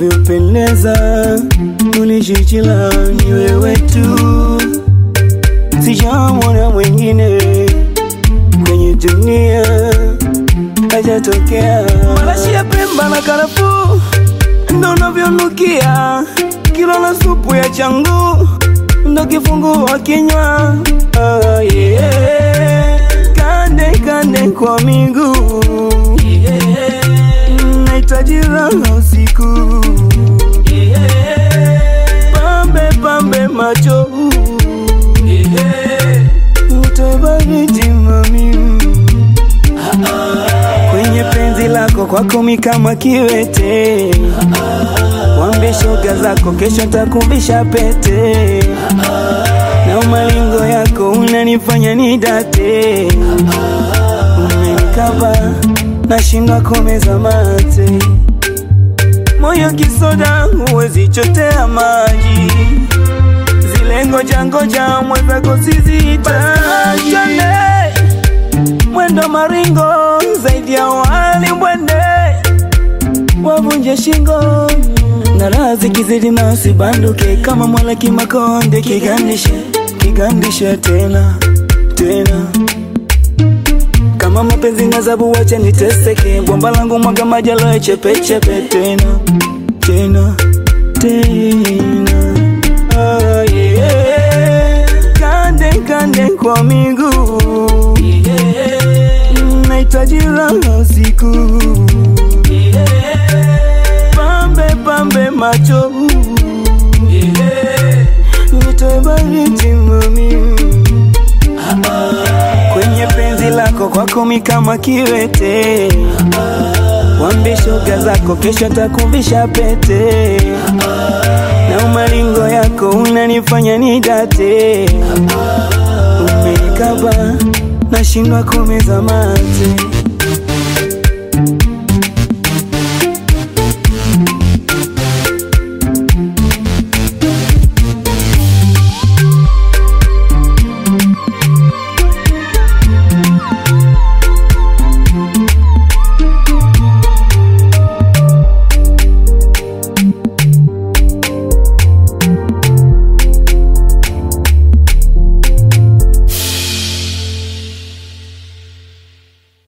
uliopendeza ulijichila ni wewe tu, sijamwona mwingine kwenye dunia hajatokea. Marashi ya Pemba na karafuu ndo unavyonukia, kilo la supu ya changu ndo kifungua kinywa. Oh, yeah. Kande kande kwa miguu nahitaji raha usiku, pambe pambe macho utoe baridi mami kwenye penzi lako kwako mi kama kiwete, wambie shoga zako kesho takumbisha pete, na malingo yako unanifanya nidate, umenikaba nashindwa komeza mate, moyo kisoda huwezi chotea maji, zile ngoja ngoja mwenzako sizihitaji mwendo maringo zaidi ya wali mwende wavunje shingo na raha zikizidi masi banduke kama mwala kimakonde kigandishe kigandishe tena tena kama mapenzi na zabu wache niteseke bomba langu mwaga maji aloe chepechepe tena tena tena oh, yeah. kande kande kwa miguu nahitaji raha usiku, pambe pambe macho, nitoe baridi mami, kwenye penzi lako kwako mi kama kiwete, wambie shoga zako kesho takumbisha pete, na umalingo yako unanifanya nidate, umenikaba nashindwa kumeza mate